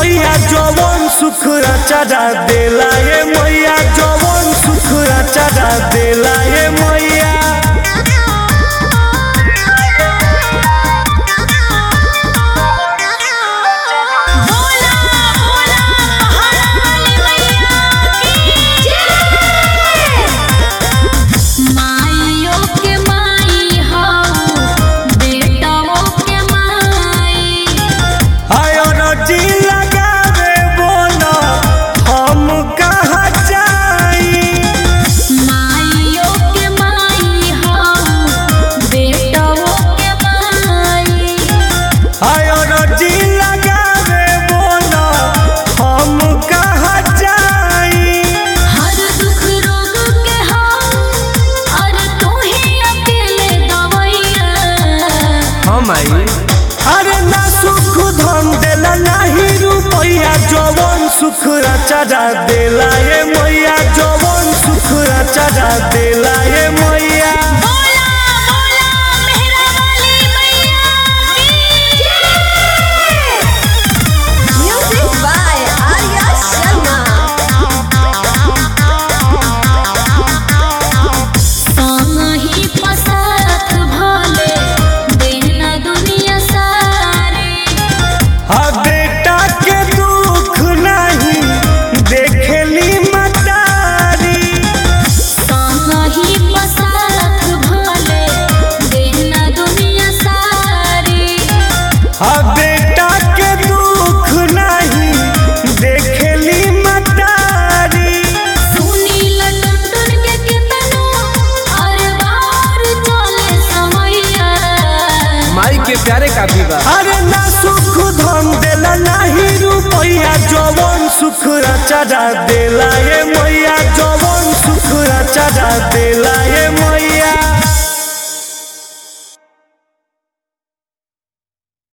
रुपया जवन सुख चढ़ा देला ये मैया जवन सुख चढ़ा देला ये मैया बोला बोला पहाड़ वाली मैया की जय माइयों के माई हो बेटाओं के माई आयर जी लगावे बोला हम कहाँ जाई माइयों के माई हो बेटाओं के माई आयर जी लगावे बोला हम कहाँ जाई हर दुख रोग के हो और तू ही अकेले दवैया हम आई अरे ना सुख धन देला नाही रुपया जवन सुख चढ़ा देला ये मैया जवन सुख चढ़ा देला ये मैया बोला बोला मेहरा वाली मैया की जय Music by Arya Sharma. ही पसारत भले देना दुनिया सारी आ बेटा के दुख नहीं देखेली मतारी ही पसारत भले देना दुनिया सारी आ बेटा के दुख नहीं देखेली मतारी सुनी लटुन के कितनो और बार चले समैया माई के प्यारे काफी बा अरे ना सुख धन देला नहीं रुपया जवन सुख चढ़ा देला ये मैया जवन सुख चढ़ा देला ये मैया